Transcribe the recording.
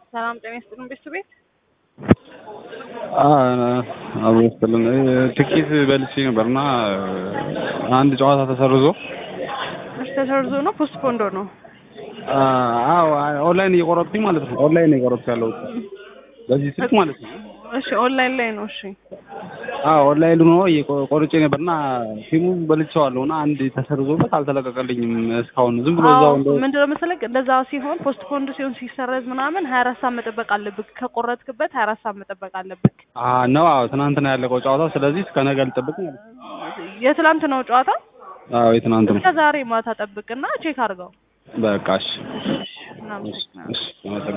ሰላም ጤና ይስጥልን ቤተሰቤት አብሮ ይስጥልን። ትኬት በልቼ ነበርና አንድ ጨዋታ ተሰርዞ እሺ፣ ተሰርዞ ነው ፖስትፖንዶ ነው? አዎ ኦንላይን እየቆረጥኩኝ ማለት ነው። ኦንላይን ነው እየቆረጥኩ ያለሁት በዚህ ስልክ ማለት ነው። እሺ፣ ኦንላይን ላይ ነው። እሺ፣ አዎ ኦንላይን ሆኖ ቆርጬ ነበርና ፊልሙ በልቼዋለሁ እና አንድ ተሰርዞበት አልተለቀቀልኝም እስካሁን ዝም ብሎ እዛው እንደ ምንድን ነው መሰለህ እንደዛ ሲሆን ፖስትፖንድ ሲሆን ሲሰረዝ ምናምን ሀያ አራት ሰዓት መጠበቅ አለብህ። ከቆረጥክበት ሀያ አራት ሰዓት መጠበቅ አለብህ ነው። አዎ ትናንትና ያለቀው ጨዋታ፣ ስለዚህ እስከ ነገ ልጠብቅ ማለት ነው። የትላንት ነው ጨዋታ። አዎ የትናንት ነው። እስከ ዛሬ ማታ ጠብቅና ቼክ አድርገው። በቃ እሺ፣ እናመሰግናለን። እሺ፣ እሺ